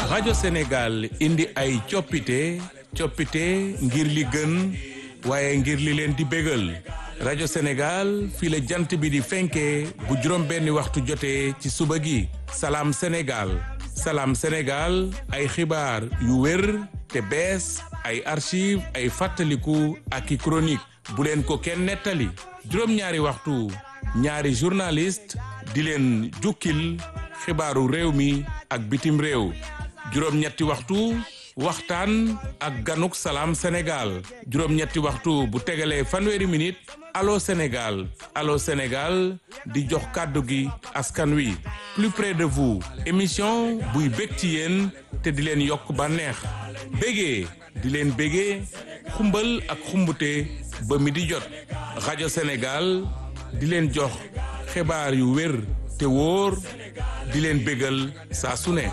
rajo Sénégal indi ay coppite coppite ngir li gën waaye ngir li leen di bégal rajo Sénégal fii la jant bi di fenkee bu juróom benni waxtu jotee ci suba gi salaam Sénégal salaam Sénégal ay xibaar yu wér te bees ay archive ay fàttaliku ak i chronique bu leen ko kenn nettali juróom-ñaari waxtu ñaari journaliste di leen jukkil xibaaru réew mi ak bitim réew juróom-ñetti waxtu waxtaan ak ganuk salaam Sénégal juróom-ñetti waxtu bu tegalee fanweeri minute allo Sénégal allo Sénégal di jox kàddu gi askan wi plus près de vous émission buy bég ci yéen te di leen yokk bànneex bégee di leen bégee xumbal ak xumbute ba mi di jot rajo Sénégal di leen jox xibaar yu wér te wóor di leen bégal saa su ne.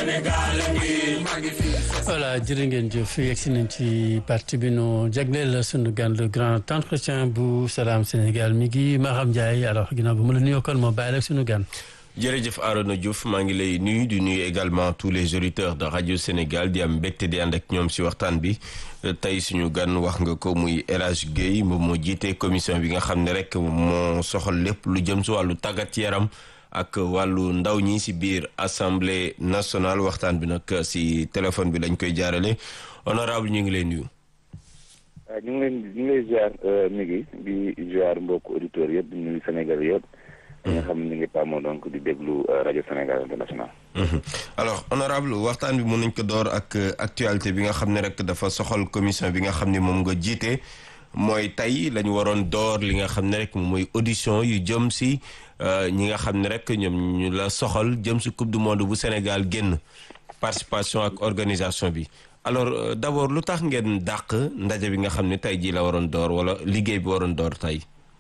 voilà jërë ngeen jëf yegsi nañ ci parti bi nu jagleel sunu gan le grand entretien bu Salam Sénégal mi ngi Maham Ndiaye alors ginnaaw bu ma la nuyoo kon moo bàyyi rek sunu gan. jërëjëf Arona Diouf maa ngi lay nuyu di nuyu également tous les auditeurs de radio Sénégal di am mbégte di ànd ak ñoom si waxtaan bi tey suñu gan wax nga ko muy El Hadj Guèye moom moo jiite commission bi nga xam ne rek moo soxal lépp lu jëm si wàllu tàggat yaram ak wàllu ndaw ñi si biir assemblée nationale waxtaan bi nag si téléphone bi lañ koy jaarale honorable ñu ngi lay nuyu. waaw ñu ngi leen ñu ngi lay ziar mi ngi di ziar mbokk auditeurs yëpp di nuyu Sénégal yëpp. ñi nga xam ne ñu ngi tàmmoo donc di déglu rajo Sénégal international. alors honorable waxtaan bi mën nañ ko door ak actualité bi nga xam ne rek dafa soxal commission bi nga xam ne moom nga jiite mooy tey la ñu waroon door li nga xam ne rek mooy audition yu jëm si ñi nga xam ne rek ñoom ñu la soxal jëm si coupe du monde bu Sénégal génn participation ak organisation bi alors d'abord lu tax ngeen dàq ndaje bi nga xam ne tey jii la waroon door wala liggéey bi waroon door tey.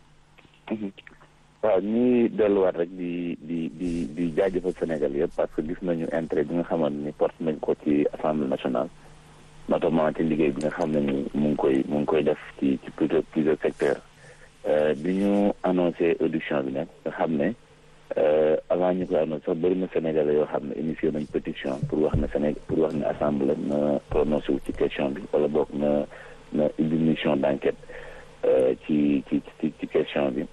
waaw ñuy delluwaat rek di di di di jaajëfal Sénégal yëpp parce que gis nañu intérêt bi nga xamante ni porte nañ ko ci assemblée nationale notamment ci liggéey bi nga xam ne ni mu ngi koy mu ngi koy def ci ci plusieurs plusieurs secteurs bi ñu annoncé audition bi nag nga xam ne avant ñu koy annoncé sax bëri na Sénégalais yoo xam ne initié nañ pétition pour wax ne Sénégal pour wax ne assemblée na prononcé wu ci question bi wala boog na na indi mission d'enquête ci ci ci ci question bi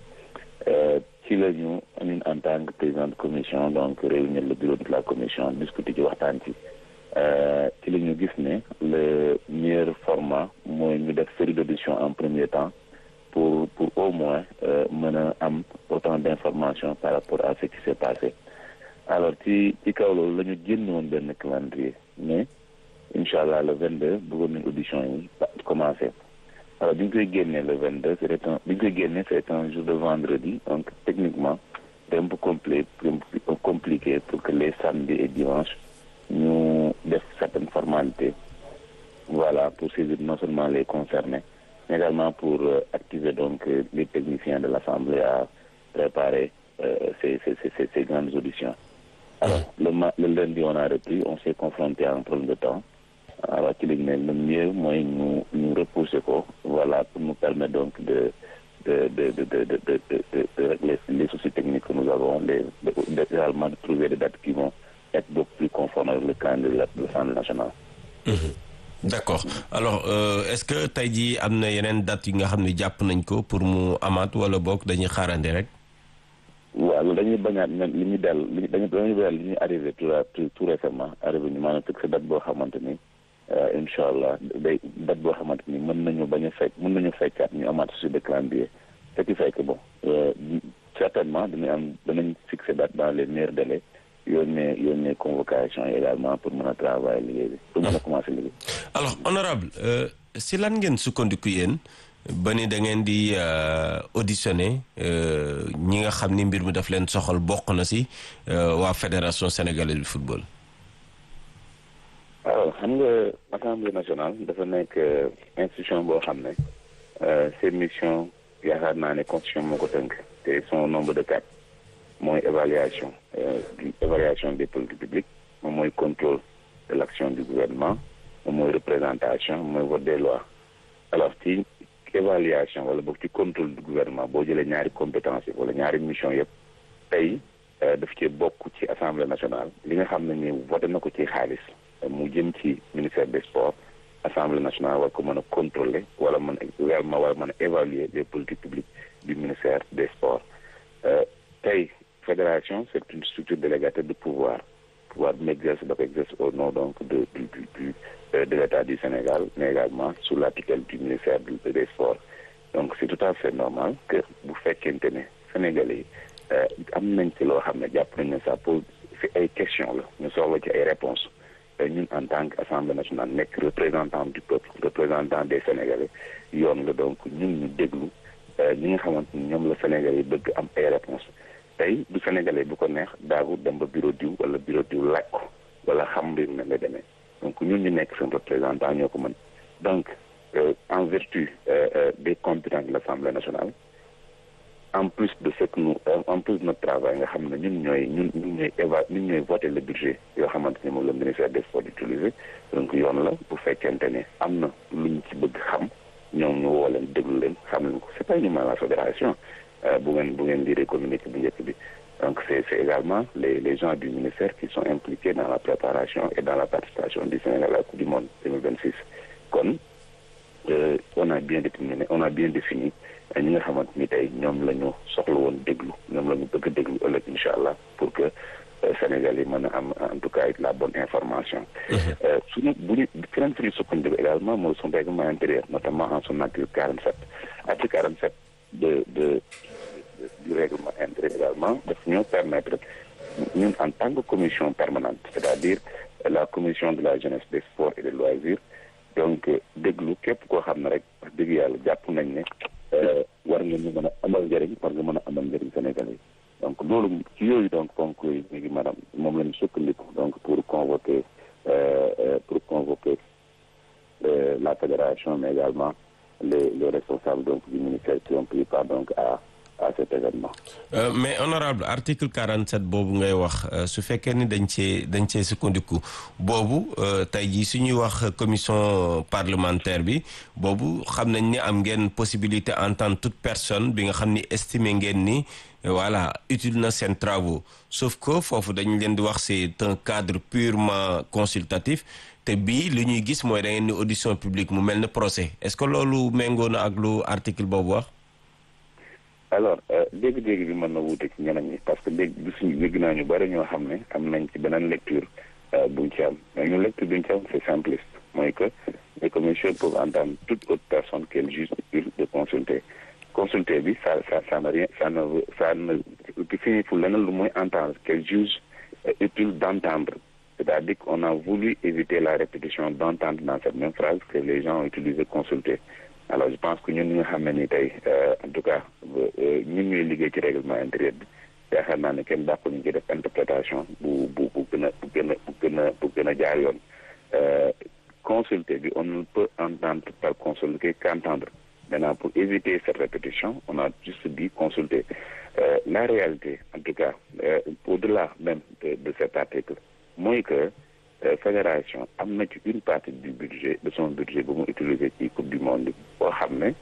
ci la ñu ñun en tant que président de commission donc réunir le bureau de la commission discuter ci waxtaan ci ci la ñu gis ne le meilleur format mooy ñu def série d'audition en premier temps pour pour au moins mën a am autant d'informations par rapport à ce qui s'est passé alors ci ci kaw loolu la ñu génn woon benn calendrier mais incha allah le 22 bëggoon nañ audition yi commencé alors bi ñu koy génnee le 22 c'est un bi ñu koy génnee c'est un jour de vendredi donc techniquement c'est un peu compli compliqué pour que les samedis et dimanches ñu def certaines formalités voilà pour saisir non seulement les concernés mais également pour euh, activer donc euh, les techniciens de l'Assemblée à préparer euh, ces, ces, ces, ces grandes auditions. Alors le, le lundi on a repris, on s'est confronté à un problème de temps. alors ci lañ ne le mieux mooy ñu ñu repousser ko voilà pour nous permettre donc de de de de de de de de de régler les soucis techniques que nous avons les de également de trouver des dates qui vont être beaucoup plus conformes avec le calendrier de l'Assemblée nationale. d'accord alors euh, est-ce que tey jii am na yeneen dates yi nga xam ne jàpp nañ ko pour mu amaat wala boog dañuy xaarandi rek. waaw loolu dañuy bañaat ñun li ñu dellu li dañuy dañuy dellu li ñuy arrivé tout tout récemment arrivé ñu maanaam fixé date boo xamante ni. incha allah day date boo xamante ni mën nañu bañ a fekk mën nañu fekkaat ñu amaat sur le calendrier ce qui fait que bon certainement dinañ am danañ fixer date dans les meilleurs délais yónnee yónnee convocation yi également pour mën a travailler liggéey bi pour mën a commencer liggéey. alors honorable si lan ngeen sukkandiku yéen ba ni da ngeen di auditionner ñi nga xam ni mbir mi daf leen soxal bokk na si waa fédération sénégalaise du football. alors xam nga assemblée nationale dafa nekk institution boo xam ne ses missions yaakaar naa ne constitution moo ko tënk te son nombre de quatre mooy évaluation évaluation des politiques publiques moom mooy contrôle de l'action du gouvernement moom mooy représentation mooy vote des lois alors ci évaluation wala boog ci contrôle du gouvernement boo jëlee ñaari compétence yi wala ñaari mission yëpp tey daf ci bokk ci assemblée nationale li nga xam ne ni voté na ko ci xaalis mu jëm ci ministère des sports assemblée nationale war ko mën a contrôler wala mën a également war a mën a évaluer les politiques publiques du ministère des sports tey fédération c'est une structure délégatée de pouvoir pouvoir bi mu exerce dafa exerce au nom donc de du du du de l'État du Sénégal mais également sous la tutelle du ministère des sports donc c'est tout à fait normal que bu fekkente ne Sénégalais yi am nañ ci loo xam ne jàpp nañ ne ça pose fi ay questions la ñu soxla ci ay réponses ñun en tant que assemblée nationale nekk représentant du peuple représentant des Sénégalais yoon la donc ñun ñu déglu ñi nga xamante ni ñoom la Sénégalais yi bëgg am ay réponses tey du Sénégalais bu ko neex daagu dem ba bureau diw wala bureau diw laaj ko wala xam mbir mi la demee donc ñun ñu nekk seen représentant ñoo ko mën donc en vertu des compétences de l'Assemblée nationale en plus de ce que nous en plus de notre travail nga xam ne ñun ñooy ñun ñun ñooy éva ñun ñooy voter le budget yoo xamante ni moom le ministère des sports d'utiliser donc yoon la bu fekkente ne am na luñ ci bëgg xam ñoom ñu woo leen déglu leen xam leen ko c'est pas uniquement la fédération bu ngeen bu ngeen lire communiqué bu njëkk bi donc c'est c'est également les les gens du ministère qui sont impliqués dans la préparation et dans la participation du Sénégal à la Coupe du Monde 2026 kon on a bien déterminé on a bien défini ñi nga xamante ni tey ñoom la ñu soxla woon déglu ñoom la ñu bëgg a déglu ëllëg incha allah pour que Sénégal yi mën a am en tout cas la bonne information. suñu bu ñu feneen fi ñu sukkandiku également mooy son règlement intérieur notamment en son article 47 article 47 de de du règlement intérieur également daf ñoo permettre ñun en tant que commission permanente c'est-à-dire la commission de la jeunesse des sports et des loisirs donc déglu képp koo xam ne rek wax dëgg yàlla jàpp nañ ne war nga ñu mën a amal njëriñ war nga mën a amal njëriñ Sénégalais donc loolu ci yooyu donc ponk yooyu ñu ngi maanaam moom la ñu sukkandiku donc pour convoquer pour convoquer la fédération mais également les les responsables donc du ministère qui ont pris part donc à à cet événement. Euh, mais honorable article 47 boobu ngay wax su fekkee ni dañ cee dañ cee sukkandiku boobu tey jii su ñuy wax commission parlementaire bi boobu xam nañ ni am ngeen possibilité entendre toute personne bi nga xam ni estimer ngeen ni voilà utile na seen travaux sauf que foofu dañ leen di wax c'est un cadre purement consultatif te bii li ñuy gis mooy da ngeen ni audition publique mu mel ne procès est-ce que loolu méngoo na ak lu article boobu wax. alors dégg-dégg bi mën na wuute ci ñeneen ñi parce que dégg gisuñu dégg naa ñu bari ñoo xam ne am nañ ci beneen lecture buñ ci am mais ñu lecture buñ ci am c'est simpliste mooy que les commissions peuvent entendre toute autre personne qu'elles jugent utile de consulter consulter bi ça ça ça n'a rien ça ne ça ne signifie leneen lu mooy entendre qu'elles jugent utile d'entendre c'est-à-dire qu'on a voulu éviter la répétition d'entendre dans cette même phrase que les gens ont utilisé consulter alors je pense que ñun ñi nga xam ne ni tey en tout cas ñun ñuy liggéey ci règlement intérieur bi yaakaar naa ne kenn dàqu ñu ci def interprétation bu bu bu gën a bu gën a bu gën a bu gën a jaar yoon consulter bi on ne peut entendre par consulter qu'entendre maintenant pour éviter cette répétition on a juste dit consulter euh, la réalité en tout cas euh, au-delà même de, de cet article mooy que Euh, fédération am na ci une partie du budget de son budget bu mu utiliser ci coupe du monde boo xam ne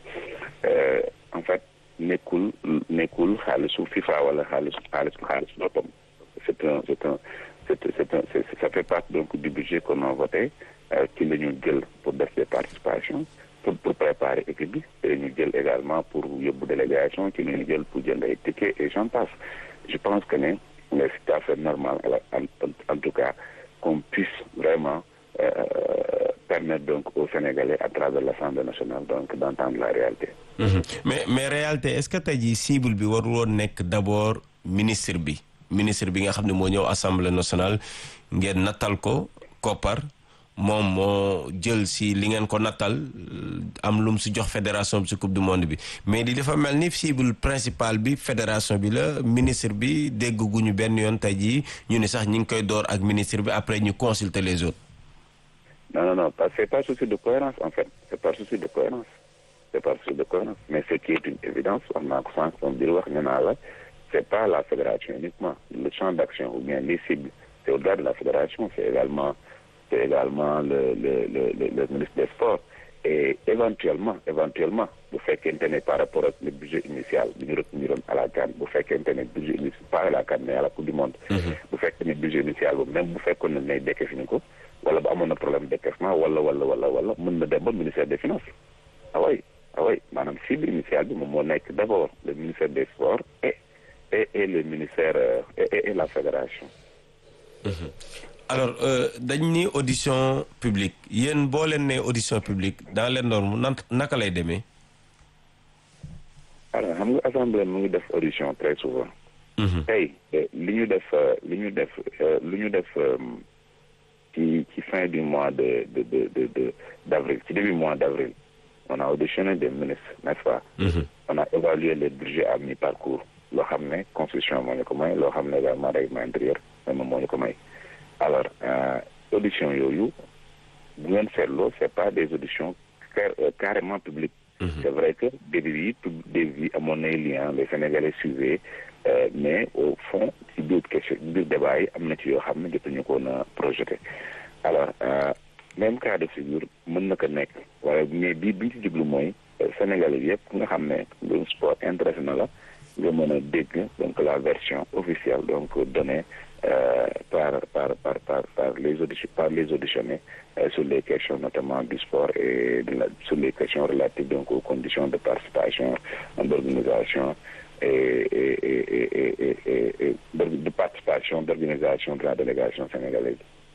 en fait nekkul nekkul xaalisu FIFA wala xaalisu xaalisu xaalisu boppam c'est un c'est un c'est c'est un c'est ça fait partie donc du budget qu'on a voté ci la ñu jël pour def des participations pour pour préparer équipe bi ci la ñu jël également pour yóbbu délégation ci la ñu jël pour jënd ay tickets et j'en passe je pense que ne c'est tout à fait normal en en tout cas qu'on puisse vraiment euh, permettre donc aux Sénégalais à travers l'Assemblée nationale donc d'entendre la réalité. Mmh. mais mais réalité est-ce que tey jii cible bi warul woon nekk d'abord ministre bi ministre bi nga xam ne moo ñëw Assemblée nationale ngeen nattal ko koppar moom moo jël si li ngeen ko nattal am lu mu si jox fédération bi si coupe du monde bi mais di dafa mel ni cible principale bi fédération bi la ministre bi dégguñu benn yoon tey jii ñu ne sax ñu ngi koy door ak ministre bi après ñu consulter les autres. non non non c'est par souci de cohérence en fait c'est par souci de cohérence c'est par souci de cohérence mais ce qui est une évidence wax naa ko sànq moom biir wax ñu naa la c'est pas la fédération uniquement le champ d'action ou bien les cibles c'est au-delà de la fédération c'est également c'est également le le le le le ministre des Sports et éventuellement éventuellement bu fekkente ne par rapport ak le budget initial bi ñu reteniroon à la CAN bu fekkente ne budget initial pas à la CAN mais à la Coupe du Monde. bu fekkee ne budget initial boobu même bu fekkoon ne ne dekke fi ñu ko wala ba amoon na problème d'équipement wala wala wala wala mën na dem ba ministère des finances ah oui ah oui maanaam cible initiale bi moom moo nekk d'abord le ministère des sports et et et le ministère et et la fédération. alors dañ ni audition publique yéen boo leen nee audition publique dans les normes nan naka lay demee. alors xam nga assemblée mu ngi def audition très souvent. tey li ñu def li ñu def li ñu def ci ci fin du mois de de de de de d'avril ci début mois d'avril on a auditionné des ministres n'est-ce pas. on a évalué les budgets à mi-parcours loo xam ne constitution moo ñu ko may loo xam ne également règlement intérieur moom moo ñu ko may. alors audition yooyu bu ngeen seetloo c'est pas des auditions carrément publiques. c'est vrai que début yi début yi amoon nay lien les Sénégalais suivaient mais au fond ci biir question biir débat yi am na ci yoo xam ne jotuñu ko na projeté alors même cas de figure mën na ko nekk waaye mais bii bi ñu ci jublu mooy Sénégalais bi yëpp nga xam ne mbirum sport intéressé na la nga mën a dégg donc la version officielle donc donnée par par par par par les auditions par les auditionnés sur les questions notamment du sport et de la, sur les questions relatives donc aux conditions de participation d'organisation et et et et et et de participation d'organisation de la délégation sénégalaise.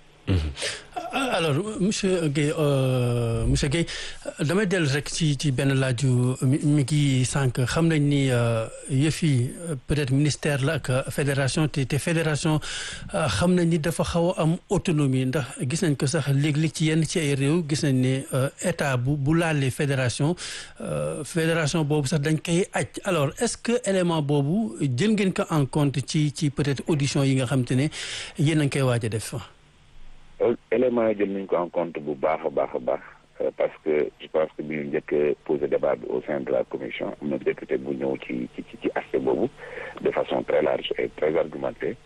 alors monsieur Guèye monsieur Guèye damay dellu rek ci ci benn laaju mi ngi sànq xam nañ ni yëf yi peut-être ministère la ak fédération te te fédération xam nañ ni dafa xaw a am autonomie ndax gis nañ ko sax léeg-léeg ci yenn ci ay réew gis nañ ne état bu bu laalee fédération fédération boobu sax dañ koy aj alors est-ce que élément boobu jël ngeen ko en compte ci ci peut-être audition yi nga xam te ne yéen a ngi koy waaj a def. élément yi jël nañu ko en compte bu baax a baax a baax parce que je pense que bi ñu njëkk poser débat bi au sein de la commission am na député bu ñëw ci ci ci aspect boobu de façon très large et très argumentée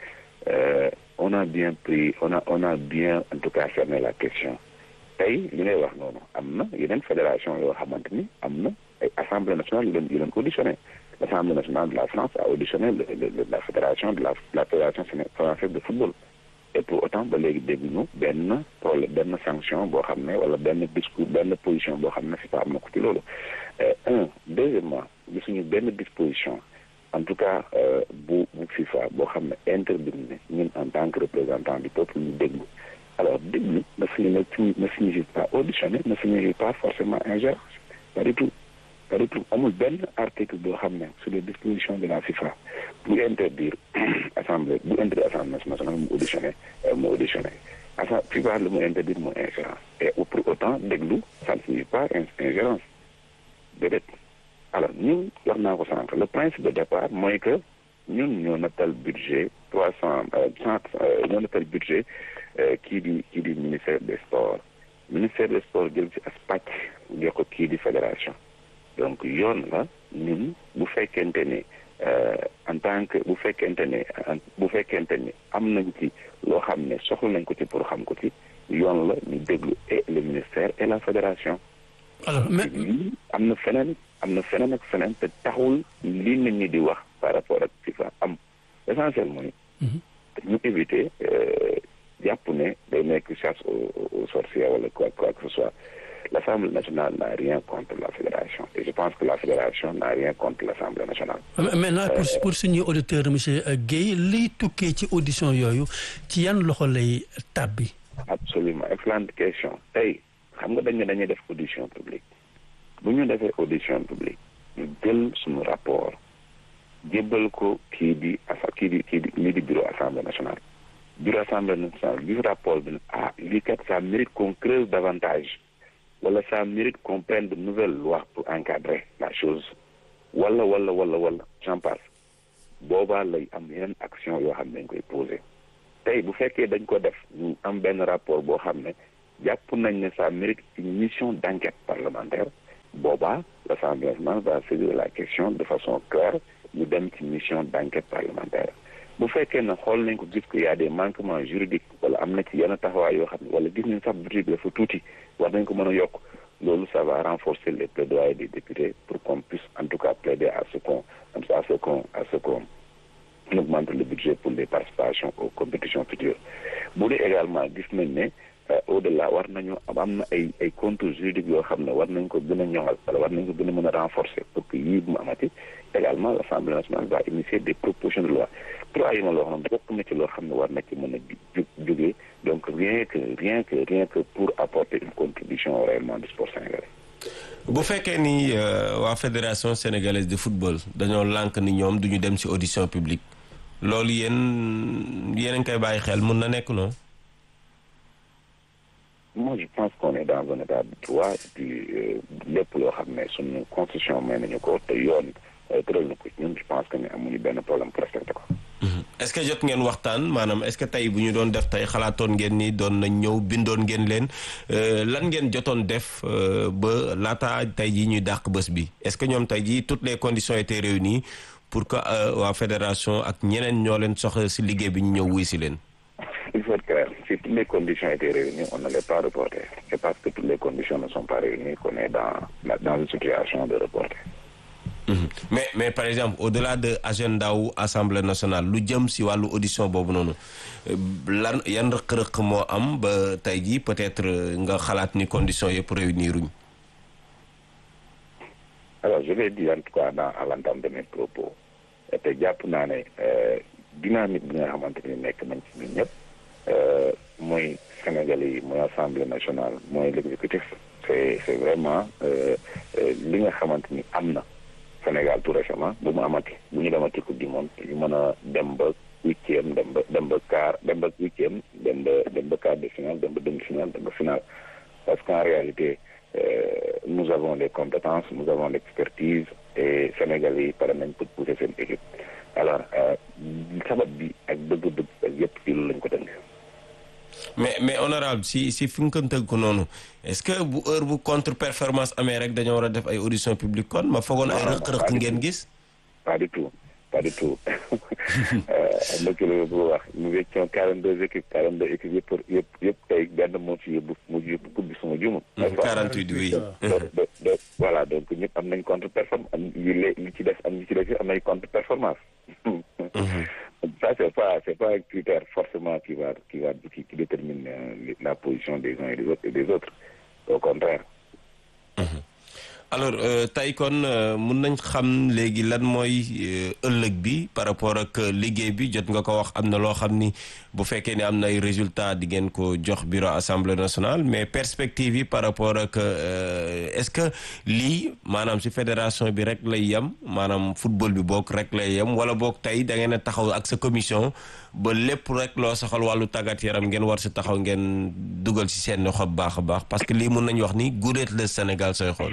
on a bien pris on a on a bien en tout cas cerné la question tey li ngay wax noonu am na yeneen fédération yoo xamante ni am na ay assemblée nationale yu leen yu leen auditionné l'assemblée nationale de la France a auditionné le le la fédération de la la fédération française de football et pour autant ba léegi dégguñu benn problème benn sanction boo xam ne wala benn discours benn position boo xam ne FIFA am na ko ci loolu un deuxièmement gisuñu benn disposition en tout cas bu bu FIFA boo xam ne interdit ne ñun en tant que représentant du peuple ñu déglu alors déglu ne signifie ne signifie pas auditionner ne signifie pas forcément ingérence pas du tout pas du tout amul benn article boo xam ne sur les dispositions de la FIFA bu interdire assemblée bu interdire assemblée nationale mu auditionné mu auditionné asa FIFA lu mu interdire mu ingérence et pour autant déglu ça ne signifie pas ingérence déedéet alors ñun wax naa ko sànq le principe de départ mooy que ñun ñoo nattal budget trois cent cent ñoo nattal budget kii di kii di ministère des sports ministère des sports jël ci as pàcc jox ko kii di fédération donc yoon la ñun bu fekkente ne en tant que bu fekkente ne bu fekkente ne am nañ ci loo xam ne soxla nañ ko ci pour xam ko ci yoon la ñu déglu et le ministère et la fédération. alors mais am na feneen am na feneen ak feneen te taxul li nit ñi di wax par rapport ak FIFA am l'essentiel mooy. ñu éviter jàpp ne day nekk chasse aux sorcières wala quoi quoi que ce soit. l'Assemblée nationale n'a rien contre la fédération et je pense que la fédération n'a rien contre l'Assemblée nationale. maintenant pour pour suñuy auditeur monsieur Guèye liy tukkee ci audition yooyu ci yan loxo lay tàbbi. absolument excellente question tey xam nga dañ ne dañuy def audition publique bu ñu defee audition publique ñu jël suñu rapport jébbal ko kii di asa kii di kii di lii di bureau assemblée nationale bureau assemblée nationale gis rapport bi ne ah lii kat ça mérite qu'on creuse davantage. wala ça mérite qu'on prenne de nouvelles lois pour encadrer la chose wala wala wala wala j'en passe boobaa lay am yeneen action yoo xam ne dañ koy poser tey bu fekkee dañ ko def ñu am benn rapport boo xam ne jàpp nañ ne ça mérite une mission d'enquête parlementaire boobaa l'Assemblée nationale va saisir la question de façon claire ñu dem ci mission d'enquête parlementaire bu fekkee ne xool nañ ko gis ko y a des manquements juridiques wala am na ci yenn taxawaay yoo xam ne wala gis nañ sax budget bi dafa tuuti war nañ ko mën a yokk loolu ça va renforcer les plaidoyers des députés pour qu'on puisse en tout cas plaider à ce qu'on à ce qu'on à ce qu'on augmente le budget pour les participations aux compétitions futures bu dee également gis nañ ne au delà war nañu am na ay ay contours juridiques yoo xam ne war nañ ko gën a ñoŋal wala war nañ ko gën a mën a renforcer pour que yii bu mu amati également l' assemblée nationale va initier des propositions de loi trois yi ma loo xam ne bokk na ci loo xam ne war na ci mën a ju jógee donc rien que rien que rien que pour apporter une contribution réellement du sport sénégalais. bu fekkee ni waa fédération sénégalaise de football dañoo lànk ni ñoom duñu dem ci audition publique loolu yéen yéen a ngi koy bàyyi xel mun na nekk noonu. moi je pense qu'on est dans un état de droit du lépp loo xam ne suñu constitution may nañu ko te yoon tëral na ko ñun je pense que ne amuñu benn problème pour respecter ko. est-ce que jot ngeen waxtaan maanaam est-ce que tey bu ñu doon def tey xalaatoon ngeen ni doon nañ ñëw bindoon ngeen leen lan ngeen jotoon def ba laata tey jii ñuy dàq bés bi est-ce que ñoom tey jii toutes les conditions étaient réunies pour que waa fédération ak ñeneen ñoo leen soxla ci liggéey bi ñu ñëw wuy ci leen. il faut être clair si toutes les conditions étaient réunies on ne l'est pas reporté c'est parce que toutes les conditions ne sont pas réunies qu'on est dans dans une situation de reporter. mais mais par exemple au-delà de agenda wu assemblée nationale lu jëm ci wàllu audition boobu noonu lan yan rëq-rëq moo am ba tey jii peut-être nga xalaat ni conditions yëpp réunir uñ alors je l'ai dit en tout cas dans à l'entame de mes propos te jàpp naa ne dynamique bi nga xamante ni nekk nañ ci ñun ñëpp mooy Sénégalais yi mooy assemblée nationale mooy l'exécutif c'est c'est vraiment li nga xamante ni am na Sénégal tout récemment bu mu amati bu ñu demati coupe du monde ñu mën a dem ba huitième dem ba dem ba quart dem ba huitième dem ba dem ba quart de finale dem ba demi-finale dem ba finale parce qu'en réalité euh, nous avons les compétences nous avons l'expertise et Sénégalais yi pare nañ pour pousser seen équipe alors sabab bi ak bëgg-bëgg ak yëpp ci loolu lañ ko tënk mais mais honorable si si fi nga ko tënk ko noonu est-ce que bu heure bu contre performance amee rek dañoo war a def ay audition publique kon ma foogoon ay rëq-rëq ngeen gis pas du tout pas du tout mbëkk la bu wax nous étions quarante deux équipes quarante deux équipes yëpp yëpp yëpp tey benn moo ci yóbbu mu yóbbu coupe bi suma jumul quarante huit oui voilà donc ñëpp am nañ contre performance am yi li ci def am ñi ci def am nañ contre performance ça c'est pas c'est pas un critère forcément qui va qui va qui, qui détermine euh, la position des uns et des autres et des autres au contraire alors tey kon mun nañ xam léegi lan mooy ëllëg bi par rapport ak liggéey bi jot nga ko wax am na loo xam ni bu fekkee ne am na ay résultats di ngeen ko jox bureau assemblée nationale mais perspective yi par rapport ak est-ce que lii maanaam ci fédération bi rek lay yem maanaam football bi boog rek lay yem wala boog tey da ngeen a taxaw ak sa commission ba lépp rek loo soxal wàllu tàggat yaram ngeen war ci taxaw ngeen dugal ci seen loxo bu baax a baax parce que lii mun nañu wax ni guléet le Sénégal sooy xool.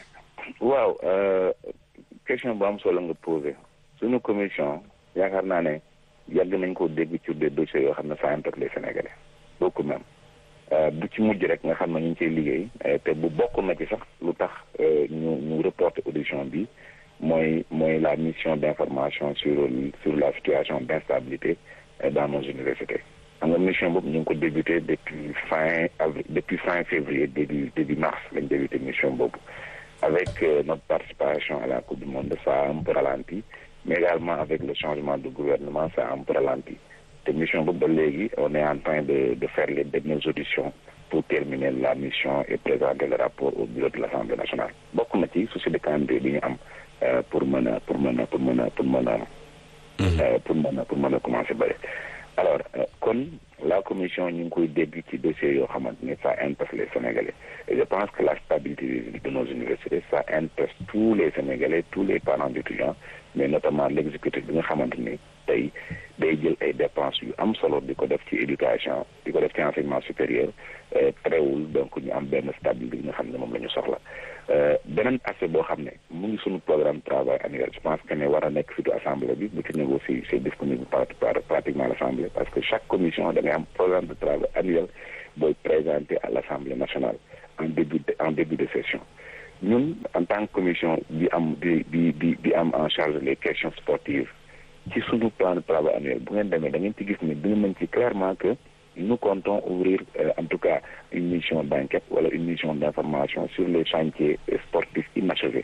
waaw question bu am solo nga posé suñu commission yaakaar naa ne yàgg nañ ko dégg ci des dossiers yoo xam ne ça impacte les Sénégalais beaucoup même bu ci mujj rek nga xam ne ñu ngi ciy liggéey te bu bokk na ci sax lu tax ñu ñu reporter audition bi mooy mooy la mission d'information sur sur la situation d'instabilité dans nos universités xam nga mission boobu ñu ngi ko débuté depuis fin avril depuis fin février début début mars lañ débuté mission boobu avec euh, notre participation à la Coupe du Monde, ça a un peu ralenti, mais également avec le changement de gouvernement, ça a un peu ralenti. De mission Bobolégui, on est en train de, de faire les dernières auditions pour terminer la mission et présenter le rapport au bureau de l'Assemblée nationale. Beaucoup de petits soucis de calendrier euh, pour mener, pour mener, pour mener, pour mener, euh, pour mener, pour mener commencer. Alors, comme la commission ñu ngi koy dégg ci dossiers yoo xamante ne ça intéresse les Sénégalais et je pense que la stabilité de nos universités ça intéresse tous les Sénégalais tous les parents d'étudiants mais notamment l'exécutif bi nga xamante ni tey day jël ay dépenses yu am solo di ko def ci éducation di ko def ci enseignement supérieur terewul donc ñu am benn stabilité bi nga xam ne moom la ñu soxla beneen aspect boo xam ne mu ngi suñu programme travail annuel je pense que ne war a nekk surtout assemblée bi bu ci négocier c'est disponible par pratiquement l'assemblée parce que chaque commission da ngay am programme de travail annuel booy présenté à l'assemblée nationale en début de en début de session ñun en tant que commission bi am di di di di am en charge les questions sportives ci suñu plan de travail annuel bu ngeen demee da ngeen ci gis ne dina nañ ci clairement que nous comptons ouvrir euh, en tout cas une mission d'enquête wala une mission d'information sur les chantiers sportifs inachevés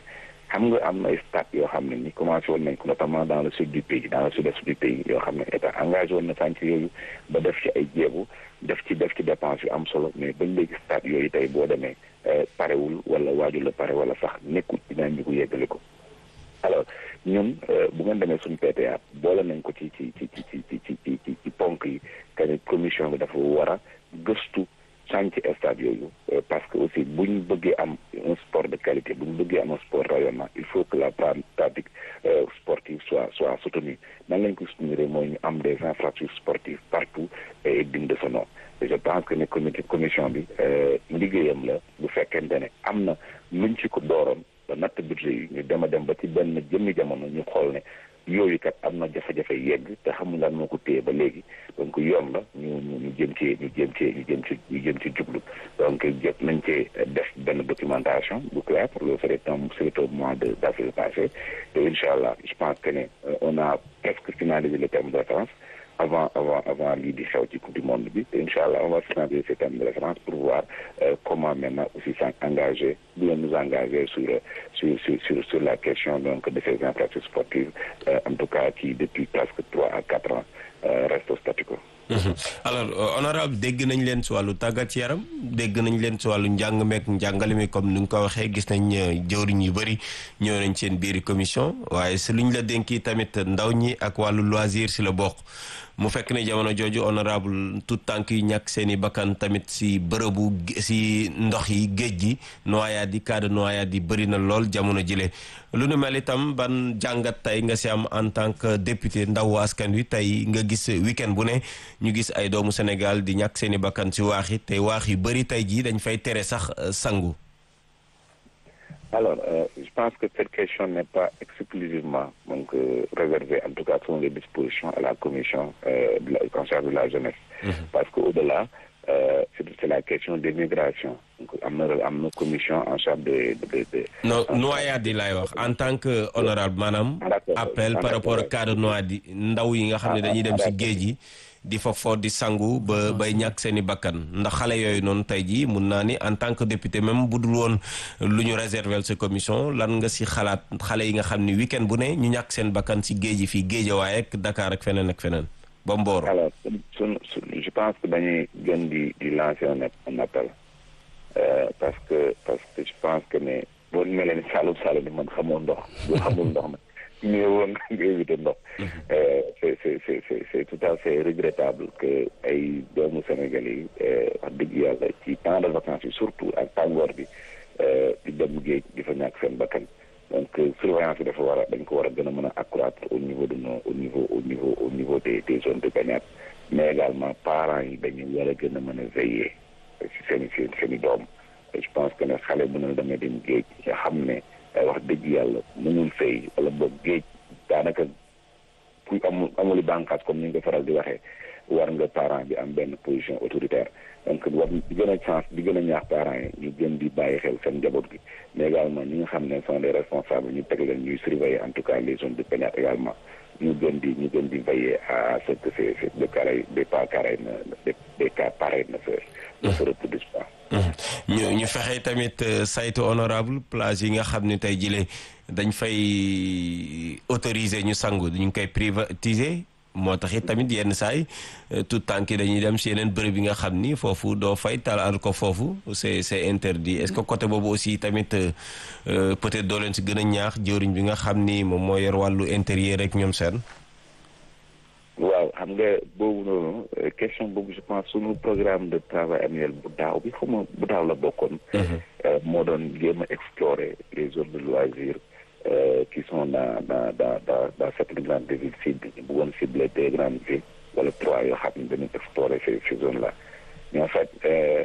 xam nga am na ay stade yoo xam ne ni commencé woon nañ ko notamment dans le sud du pays dans le sud-est du pays yoo xam ne état engagé woon na chantier yooyu ba def ci ay jéego def ci def ci dépense yu am solo mais bañ léegi stade yooyu tey boo demee parewul wala waajul la pare wala sax nekkul dinaa ñu ko yeggale ko alors ñun bu ngeen demee suñu PTA boole nañ ko ci ci ci ci ci ci ci ci ci ponk yi que ne commission bi dafa war a gëstu chantier stade yooyu parce que aussi bu ñu bëggee am un sport de qualité bu ñu bëggee am un sport rayonnant il faut que la pratique sportive soit soit soutenue nan lañ ko soutenir mooy ñu am des infrastructures sportives partout et digne de ce nom et je pense que ne comité commission bi liggéeyam la bu fekkente ne am na luñ ci ko dooroon ba natt budget yi ñu dem a dem ba ci benn jëmmi jamono ñu xool ne yooyu kat am na jafe-jafe yegg te xamul lan moo ko téye ba léegi donc yoon la ñu ñu ñu jëm cee ñu jëm cee ñu jëm ci ñu jëm ci jublu donc jot nañ cee def benn documentation bu clair pour le c'est un c'est au mois de d'avril passé te incha allah je pense que ne on a presque finalisé le terme de référence avant avant avant lii di xew ci coupe du monde bi te incha allah on va finaliser ces termes de référence pour voir comment maintenant aussi s'engager bien nous engager sur sur sur sur sur la question donc de ces infrastructures sportives en tout cas qui depuis presque trois à quatre ans reste au statu quo. alors honorable dégg nañ leen si wàllu tàggat yaram dégg nañ leen si wàllu njàng meek njàngale mi comme ni nga ko waxee gis nañ jëwriñ yu bëri ñëw nañ seen biiri commission waaye si luñ la dénki tamit ndaw ñi ak wàllu loisir si la bokk mu fekk ne jamono jooju honorable tout tànk yi ñàkk seen i bakkan tamit si bërëbu si ndox yi géej gi noyaat yi cas de noyaat yi bëri na lool jamono jile lu nu mel itam ban jàngat tey nga si am en tant que député ndaw askan wi tey nga gis week-end bu ne ñu gis ay doomu Sénégal di ñàkk seen i bakkan si waax yi te waax yu bëri tey jii dañ fay tere sax sangu alors euh, je pense que cette question n'est pas exclusivement donc euh, réservée en tout cas selon les dispositions à la commission euh, de la concert de la jeunesse mm -hmm. parce que au-delà c'est la question des migrations donc am na am na commission en charge de de de non noyade yi laay wax en tant que honorable maanaam appel par rapport ak cas de noyade yi ndaw yi nga xam ne dañuy dem si géej gi di fa fo di sangu ba bay ñàkk seen i bakkan ndax xale yooyu noonu tey jii mun naa ni en tant que député même bu dul woon lu ñu réserver sa commission lan nga si xalaat xale yi nga xam ni week-end bu ne ñu ñàkk seen bakkan si géej yi fii Géejawaay ak Dakar ak feneen ak feneen ba Mboro. alors sun je pense que dañuy gën di di lancer un un appel parce que parce que je pense que ne boo mel ni Saloum Saloum ni man xamoo ndox bu xamul ndox nag. mais woon nga éviter ndox c'est c'est c'est c'est c'est tout à fait regrettable que ay doomu Sénégal yi wax dëgg yàlla ci temps de vacances yi surtout ak tàngoor bi di dem géej di fa ñàkk seen bakkan donc surveillance bi dafa war a dañ ko war a gën a mën a accroître au niveau de nos au niveau au niveau au niveau des des zones de baignade mais également parents yi dañu war a gën a mën a veiller si seen i seen seen i doom je pense que ne xale bu ne damay dem géej nga xam ne wax dëgg yàlla mënul fay wala boog géej daanaka ku amul amuli bànqaas comme ni nga ko faral di waxee war nga parent bi am benn position autoritaire donc war di gën a chance di gën a ñaax parents yi ñu gën di bàyyi xel seen njaboot gi mais également ñi nga xam ne sont des responsables ñu teg leen ñuy surveiller en tout cas les zones de baignade également ñu gën di ñu gën di veiller à ce que ces ces des cas des pas pareils ne des cas pareils ne se ne se reproduisent pas ñu ñu fexe tamit saytu honorable plage yi nga xam ne tey jile dañ fay autoriser ñu sangu ñu ngi koy privatiser moo tax it tamit yenn saay tout tànk yi dañuy dem si yeneen bërëb yi nga xam ni foofu doo fay talaal ko foofu c'est c'est interdit est-ce que côté boobu aussi tamit peut-être doo leen si gën a ñaax jëwriñ bi nga xam ni moom moo yor wàllu intérieur rek ñoom seen waaw xam nga boobu noonu question boobu je pense sunu programme de travail annuel bu daaw bi xaw ma bu daaw la bokkoon. moo doon jéem a explorer les zones de loisirs qui sont dans dans dans dans dans certaines grandes villes cibles ñu bëggoon cibler deux grandes villes wala trois yoo xam ne dañuy explorer ces ces zones là mais en fait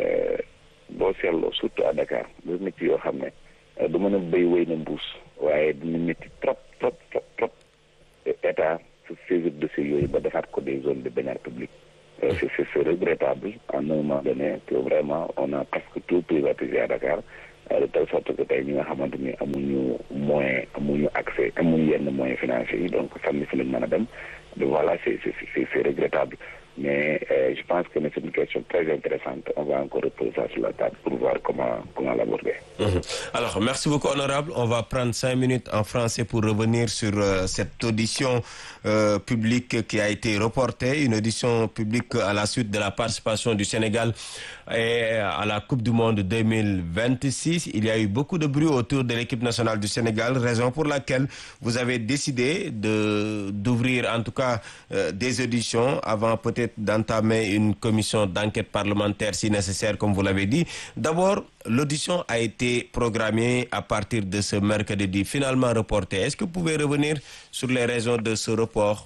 boo seetloo surtout à Dakar lu métti yoo xam ne du mën a béy wéy na mbuus waaye dina métti trop trop trop trop état. saisir dossier yooyu ba defaat ko des zones de baignade publique c'est c'est regrettable à un moment donné que vraiment on a presque tout privatisé à Dakar de telle sorte que tey ñi nga xamante ni amuñu moyen amuñu accès amuñu yenn moyens financiers yi donc sànni fi lañ mën a dem voilà c'est c'est c'est regrettable mais euh, je pense que c'est une question très intéressante. On va encore reposer ça sur la table pour voir comment, comment l'aborder. Mhm. Alors, merci beaucoup, honorable. On va prendre cinq minutes en français pour revenir sur euh, cette audition euh, publique qui a été reportée, une audition publique à la suite de la participation du Sénégal et à la Coupe du Monde 2026. Il y a eu beaucoup de bruit autour de l'équipe nationale du Sénégal, raison pour laquelle vous avez décidé de d'ouvrir en tout cas euh, des auditions avant peut-être d'entamer une commission d'enquête parlementaire si nécessaire, comme vous l'avez dit. D'abord, l'audition a été programmée à partir de ce mercredi, finalement reportée. Est-ce que vous pouvez revenir sur les raisons de ce report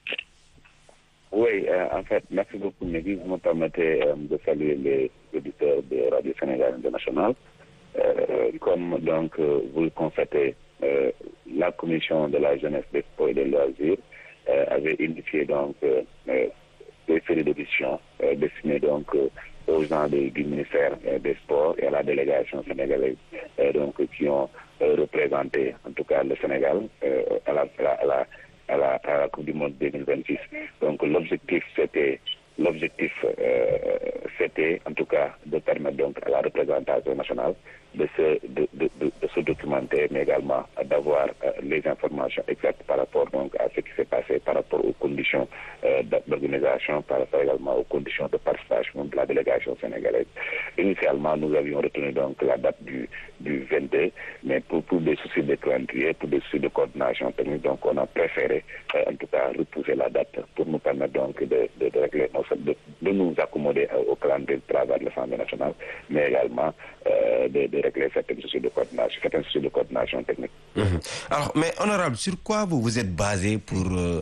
Oui, euh, en fait, merci beaucoup, Mehdi. Vous me permettez euh, de saluer les auditeurs de Radio Sénégal International. Euh, comme donc euh, vous le constatez, euh, la commission de la jeunesse, des sports et des loisirs euh, avait initié donc euh, euh, des séries d'auditions euh, destinées donc euh, aux gens de- du ministère euh, des Sports et à la délégation sénégalaise euh, donc qui ont euh, représenté en tout cas le Sénégal euh, à la, à la, à la à la, à la Coupe du Monde 2026. Donc l'objectif c'était l'objectif euh, c'était en tout cas de permettre donc à la représentation nationale de se de, de, de, de se documenter mais également d'avoir euh, les informations exactes par rapport donc à ce qui s'est passé par rapport aux conditions euh, d'organisation par rapport également aux conditions de participation de la délégation sénégalaise. Initialement nous avions retenu donc la date du du 22 mais pour pour des soucis de calendrier pour des soucis de coordination technique donc on a préféré euh, en tout cas repousser la date pour nous permettre donc de, de, de régler nos- de, de nous accommoder euh, au calendrier de travail de l'Assemblée nationale, mais également euh, de, de régler certains soucis de coordination, certains soucis de coordination technique. Mhm. Alors, mais honorable, sur quoi vous vous êtes basé pour euh,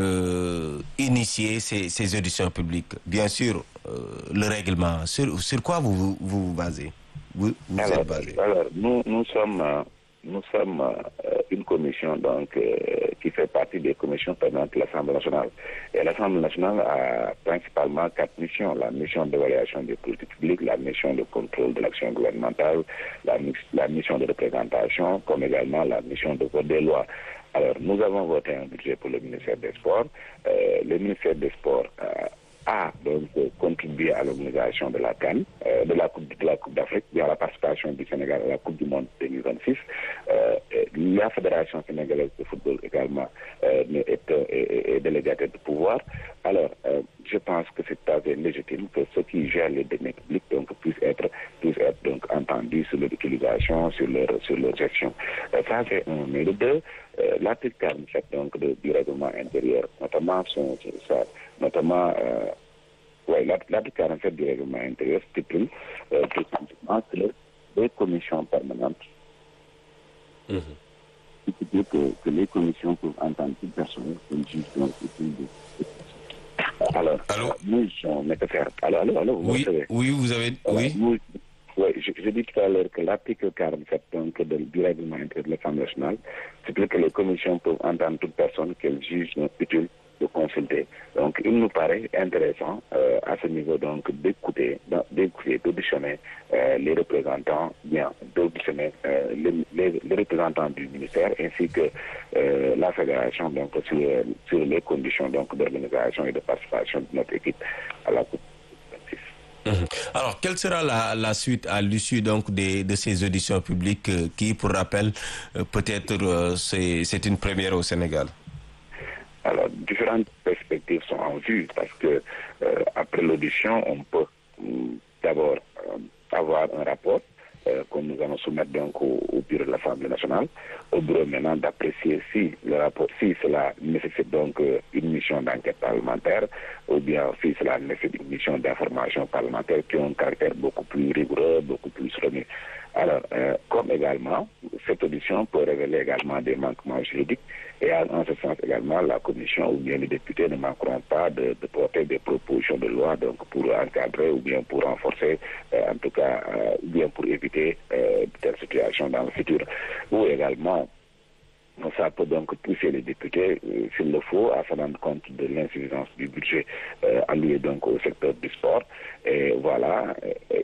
euh, initier ces, ces auditions publiques Bien sûr, euh, le règlement. Sur, sur quoi vous vous, vous vous basez Vous, vous alors, êtes basé alors, nous, nous sommes, euh, nous sommes euh, une commission donc euh, qui fait partie des commissions permanentes de l'Assemblée nationale. Et l'Assemblée nationale a principalement quatre missions la mission d'évaluation des politiques publiques, la mission de contrôle de l'action gouvernementale, la, mi- la mission de représentation, comme également la mission de vote des lois. Alors, nous avons voté un budget pour le ministère des Sports. Euh, le ministère des Sports euh, a donc euh, contribué à l'organisation de la CAN, euh, de la Coupe de la Coupe d'Afrique, et à la participation du Sénégal à la Coupe du Monde 2026. Euh, et la Fédération sénégalaise de football également euh, est, est, est, est délégataire de pouvoir. Alors, euh, je pense que c'est tout à fait légitime que ceux qui gèrent les deniers publics donc, puissent être, puissent être donc, entendus sur leur utilisation, sur leur, sur leur gestion. Euh, ça, c'est un. Mais le deux, euh, l'article 47 donc, de- du règlement intérieur, notamment, son, ça, notamment euh, ouais, l'art- l'article 47 du règlement intérieur stipule euh, tout simplement que les commissions permanentes il stipule que, que les commissions peuvent entendre toute personne comme juge donc utile de alors, Allô nous sommes nécessaires. Alors, allô, allô, vous Oui, recevez oui, vous avez... alors, Oui. nous- oui, je, je dis tout à l'heure que l'article 47 donc, de- du règlement intérieur de l'Assemblée nationale stipule que les commissions peuvent entendre toute personne qu'elles jugent utile de consulter. Donc, il nous paraît intéressant euh, à ce niveau donc d'écouter, d'en- d'écouter, d'auditionner euh, les représentants, bien, d'auditionner euh, les, les- les représentants du ministère ainsi que euh, la fédération donc sur, sur les conditions donc d'organisation et de participation de notre équipe à la Coupe 26. Mhm. Alors, quelle sera la, la suite à l'issue donc des, de ces auditions publiques euh, qui, pour rappel, euh, peut-être euh, c'est c'est une première au Sénégal Alors, différentes perspectives sont en vue parce que euh, après l'audition, on peut hum, d'abord euh, avoir un rapport euh, que nous allons soumettre donc au, au bureau de l'Assemblée nationale, au bureau maintenant d'apprécier si le rapport, si cela nécessite donc euh, une mission d'enquête parlementaire ou bien si cela nécessite une mission d'information parlementaire qui a un caractère beaucoup plus rigoureux, beaucoup plus remis. Alors, euh, comme également, cette audition peut révéler également des manquements juridiques et en en ce sens également, la commission ou bien les députés ne manqueront pas de, de porter des propositions de loi donc pour encadrer ou bien pour renforcer, euh, en tout cas, euh, ou bien pour éviter euh, de telles situations dans le futur. Ou également, ça peut donc pousser les députés, euh, s'il le faut, à se rendre compte de l'insuffisance du budget euh, alloué donc au secteur du sport. Et voilà, et,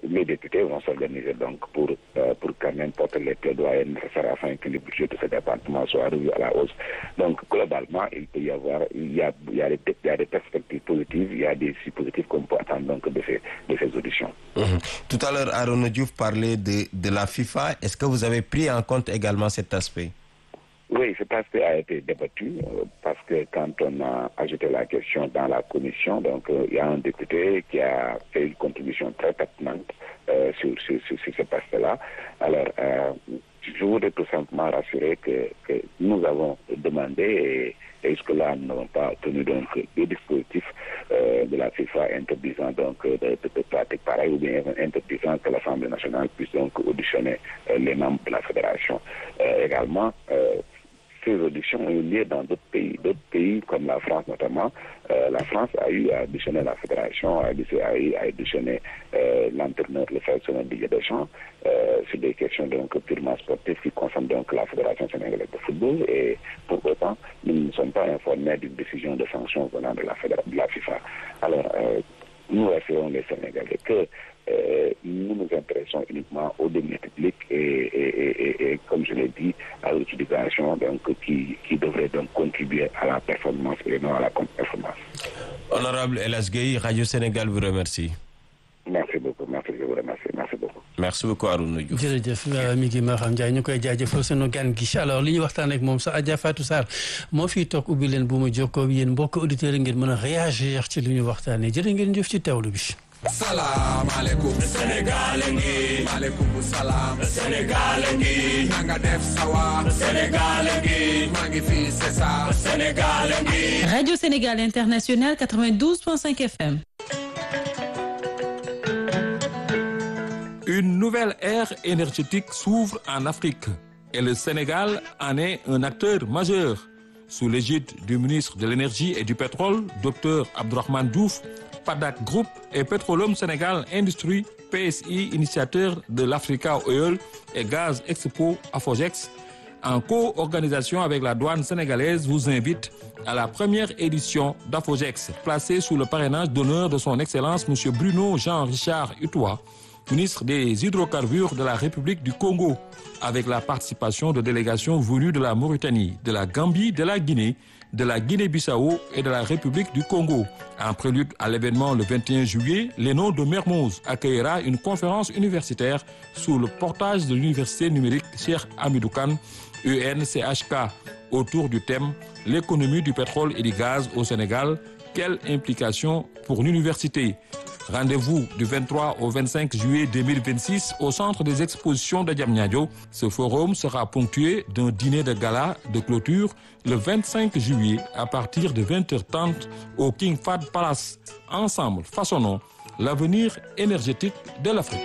les députés vont s'organiser donc pour pour quand même porter les plaidoyers nécessaires afin que le budget de ce département soit revu à la hausse. Donc globalement, il peut y avoir, il y a, il y a, des, il y a des perspectives positives, il y a des positives qu'on peut attendre donc de ces, de ces auditions. Mmh. Tout à l'heure, Aaron Diouf parlait de, de la FIFA. Est-ce que vous avez pris en compte également cet aspect oui, cet aspect a été débattu euh, parce que quand on a ajouté la question dans la commission, donc euh, il y a un député qui a fait une contribution très pertinente euh, sur, sur, sur, sur cet aspect-là. Alors, je voudrais tout simplement rassurer que, que nous avons demandé et, et jusque-là, nous n'avons pas tenu donc des dispositifs de la FIFA interdisant donc de, de, de pratiques pareilles ou bien interdisant que l'Assemblée nationale puisse donc auditionner les membres de la fédération. également, ces auditions ont eu lieu dans d'autres pays. D'autres pays, comme la France notamment, euh, la France a eu à auditionner la fédération, a eu à auditionner euh, l'entraîneur, le sélectionneur Didier Deschamps, euh, sur des questions donc purement sportives qui concernent donc la fédération sénégalaise de football. Et pour autant, nous ne sommes pas informés d'une décision de sanction venant de la, de la FIFA. Alors, nous rassurons les Sénégalais que euh, nous nous intéressons uniquement aux deniers publics et, et, et, et, comme je l'ai dit, à l'utilisation donc qui, qui devrait donc contribuer à la performance et non à la contre-performance. Honorable Elas Gueye, Radio Sénégal vous remercie. Merci beaucoup, merci, je vous remercie, merci beaucoup. merci beaucoup Arouna Diouf. jërëjëf mi ngi Maham Ndiaye ñu koy jaajëfal sunu gan gi alors li ñu waxtaan ak moom sax Adja Fatou Sarr moo fiy toog ubbi leen bu ma jokkoo yéen mbokk auditeurs yi ngeen mën a réagir ci li ñu waxtaanee jërë ngeen jëf ci teewlu bi. salaamaaleykum Sénégal ngi maaleykum salaam Sénégal ngi na nga def sawa Sénégal ngi maa ngi fi c'est ça Sénégal ngi Radio Sénégal International 92.5 FM Une nouvelle ère énergétique s'ouvre en Afrique et le Sénégal en est un acteur majeur. Sous l'égide du ministre de l'Énergie et du Pétrole, Dr Abdourahmane Diouf, PADAC Group et Petroleum Sénégal Industrie, PSI, initiateur de l'Africa Oil et Gaz Expo Afogex, en co-organisation avec la douane sénégalaise, vous invite à la première édition d'Afogex, placée sous le parrainage d'honneur de son Excellence M. Bruno Jean-Richard Utois, ministre des Hydrocarbures de la République du Congo, avec la participation de délégations venues de la Mauritanie, de la Gambie, de la Guinée, de la Guinée-Bissau et de la République du Congo. En prélude à l'événement le 21 juillet, l'ENO de Mermoz accueillera une conférence universitaire sous le portage de l'université numérique Cheikh Hamidou Kane, UNCHK, autour du thème L'économie du pétrole et du gaz au Sénégal, quelle implication pour l'université Rendez-vous du 23 au 25 juillet 2026 au centre des expositions de Diamniadio. Ce forum sera ponctué d'un dîner de gala de clôture le 25 juillet à partir de 20h30 au King Fahd Palace. Ensemble, façonnons l'avenir énergétique de l'Afrique.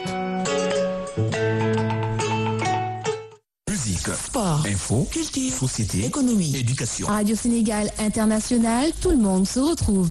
Musique, Sport, info, culture, société, économie, éducation. Radio Sénégal International, tout le monde se retrouve.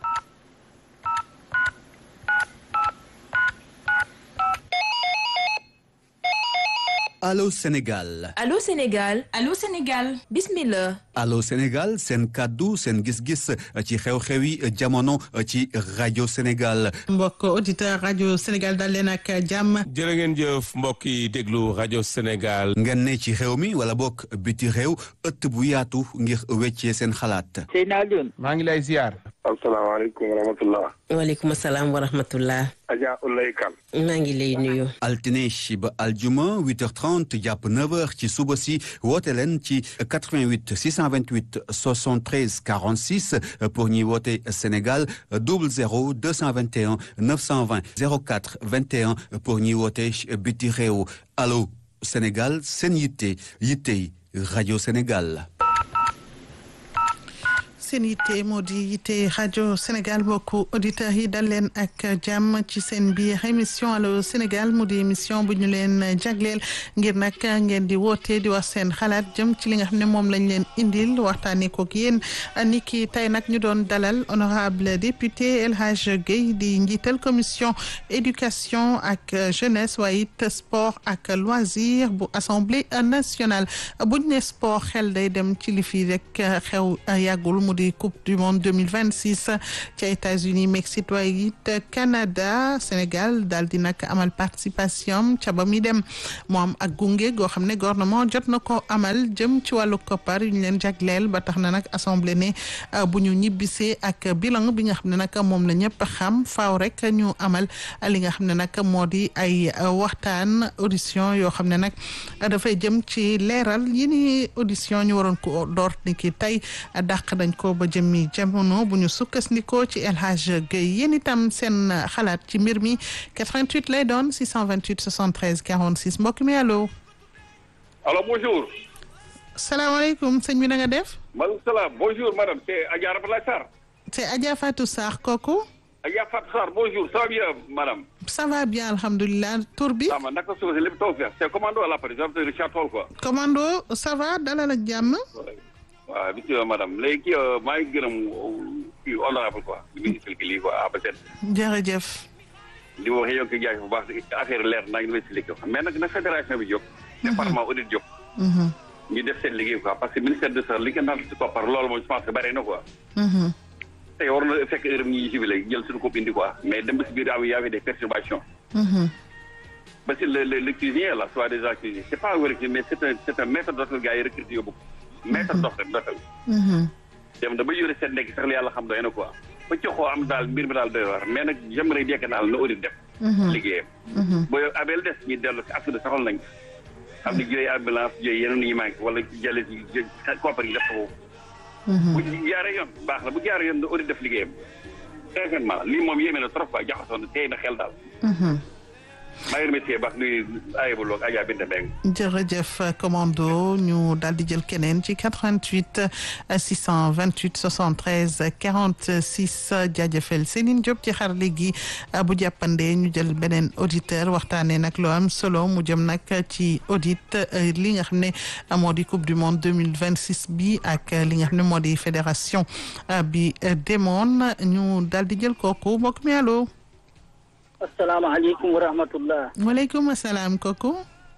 Allô Sénégal Allô Sénégal Allô Sénégal bismillah Allô Sénégal seen kàddu seen gis-gis ci xew-xewi jamono ci rajo Sénégal mbokk auditeur rajo Sénégal dal leen ak jàmm jërë ngeen jëf mbokk yi déglu rajo Sénégal. ngeen ne ci xew mi wala bokk biti réew ëtt bu yaatu ngir weccee seen xalaat Seyna Alioune maa ngi lay ziar. asalaamaaleykum wa rahmatullah waaleykum salaam wa rahmatullah Adja Ulay Kan maa ngi lay nuyu altine ba aljuma 8h30 jàpp 9h ci suba si woote leen ci 88 628 73 46 pour ñi woote Sénégal 00 221 920 04 21 pour ñi woote biti réew allo Sénégal seen yitte yittey rajo Sénégal seen yitte moo di yitte rajo Sénégal bokku auditeurs yi dal leen ak jàmm ci seen biir émission allo Sénégal mu di émission bu ñu leen jagleel ngir nag ngeen di woote di wax seen xalaat jëm ci li nga xam ne moom lañ leen indil waxtaanee kook yéen ni ki tey nag ñu doon dalal honorable député El Hadj Guèye di njiital commission éducation ak jeunesse waaye it sport ak loisir bu assemblée nationale buñ ne sport xel day dem ci li fi rek xew yàggul mu di coupe du monde 2026 ca États-Unis Mexique waaye it Canada Sénégal daal di nag amal participation ca ba muy dem mu am ak gunge goo xam ne gouvernement jot na ko amal jëm ci wàllu koppar yu ñu leen jagleel ba tax na nag assemblée ne bu ñu ñibbisee ak bilan bi nga xam ne nag moom la ñëpp xam faaw rek ñu amal li nga xam ne nag moo di ay waxtaan audition yoo xam ne nag dafay jëm ci leeral yi ni audition ñu waroon ko door ni ki tey dàq dañ ko ba jëmmi jamono bu ñu sukkandikoo ci El Hadj Gueye yéen itam seen xalaat ci mbir mi 88 lay doon 628 73 46 mbokk mi allo. allo bonjour. salaamaaleykum sëñ bi na nga def. maaleykum salaam bonjour madame c'est Adja Raphaël Sarr. c'est Adja Fatou Sarr kooku. Adja Fatou Sarr bonjour ça va bien madame. ça va bien alhamdulilah tur bi. ça va naka suuf si lépp taw feex c'est commando à l'appareil j'appelle Richard Toll quoi. commando ça va dalal ak jàmm. waaw bisimilah madame léegi kii maa ngi gërëm kii honorable quoi li muy expliqué lii quoi APSEN. jërëjëf. li ma waxee yow kii jaay bu baax affaire leer naa ngi lay expliqué mais nag na fédération bi jóg. département audit jóg. ñu def seen liggéey quoi parce que ministère de ça li nga naan si koppar loolu moom je pense que bare na quoi. tey war na fekk heure bi ñuy jubilé jël suñu kopp indi quoi mais dem ba si biir am y avait des perturbations. ba si le le le cuisinier là soit des cuisiniers c'est pas wér mais c'est un c'est un maître d'hôtel gars yi recruté yóbbu maître d'hôtel d'hôtel dem da ba yore seen nekk sax la yàlla xam doy na quoi ba coxoo am daal mbir mi daal doy war mais nag j'aimerais bien que daal na audit def liggéeyam booy abel des ñu dellu si acte de saxal nañ am na jëlee ambulance jëlee yeneen yi manqué wala jëlee si koppar yi def ko bu jaaree yoon baax na bu jaaree yoon na audit def liggéeyam sincèrement lii moom yéeme na trop quoi jaxasoo na tey na xel daal maa ngi remercié baax nuyu ayibul ak Adja Binta Mbengue jërëjëf commando ñu daal di jël keneen ci 88 628 73 46 jaajëfal Céline Diop ci xarale gi bu jàppandee ñu jël beneen auditeur waxtaanee nag loo am solo mu jëm nag ci audit li nga xam ne moo di coupe du monde 2026 bi ak li nga xam ne moo di fédération bi demoon ñu daal di jël kooku mbokk mi allo. asalaamaaleykum wa rahmatullah waaleykum salaam kooku.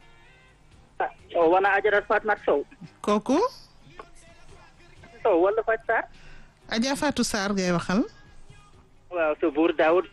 ah wana Adja Fatma Sow. kooku. Sow wala Fatou Sarr. Adja Fatou Sarr ngay waxal. waaw sa buur Daoud.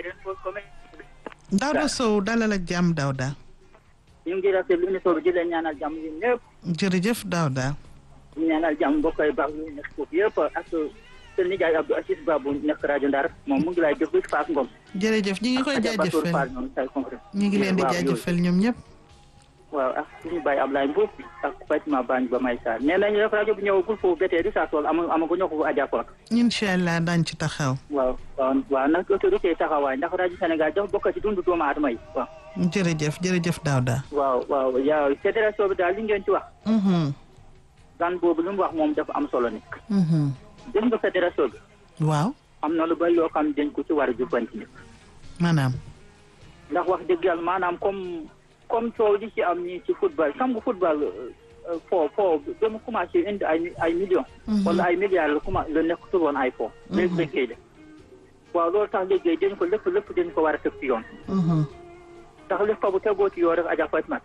Daouda Sow dalal ak jàmm Daouda. ñu ngi rafetlu émission bi di leen ñaanal jàmm yi ñëpp. jërëjëf Daouda. ñu ñaanal jàmm mbokk yi baax yu nekk foofu yëpp ak seen nijaay Abdou Assis Ba bu nekk rajo Ndar moom mu ngi lay déglu Fass Ngom. jërëjëf ñu ngi koy jaajëfal ñu ngi leen di jaajëfal ñoom ñëpp. waaw ak suñu bàyyi Ablaye Mbow ak Fatima Bañ ba may Sarr nee nañu rek rajo bi ñëwagul foofu bétee di saa tool ama amaguñu ko Adja Koor. incha allah daañu ci taxaw. waaw waaw waaw nag autorité taxawaay ndax rajo Sénégal dafa bokk ci dundu doomu aadama yi waaw. jërëjëf jërëjëf Daouda. waaw waaw yaa fédération bi daal li ngeen ci wax. gan boobu lu mu wax moom dafa am solo ni gis nga fédération bi. waaw. am na lu bari loo xam dañ ko ci war a jubbanti. maanaam. ndax wax dëgg yàlla maanaam comme comme coow li ci am nii ci football xam nga football foo foo ba mu commencé indi ay ay millions. wala ay milliards la commencé la nekk woon ay foo. léegi dañ koy def waaw loolu tax léegi dañ ko lépp lépp dañ ko war a teg ci yoon. ndax lépp fa bu tegoo ci yoon rek Adja Fatima.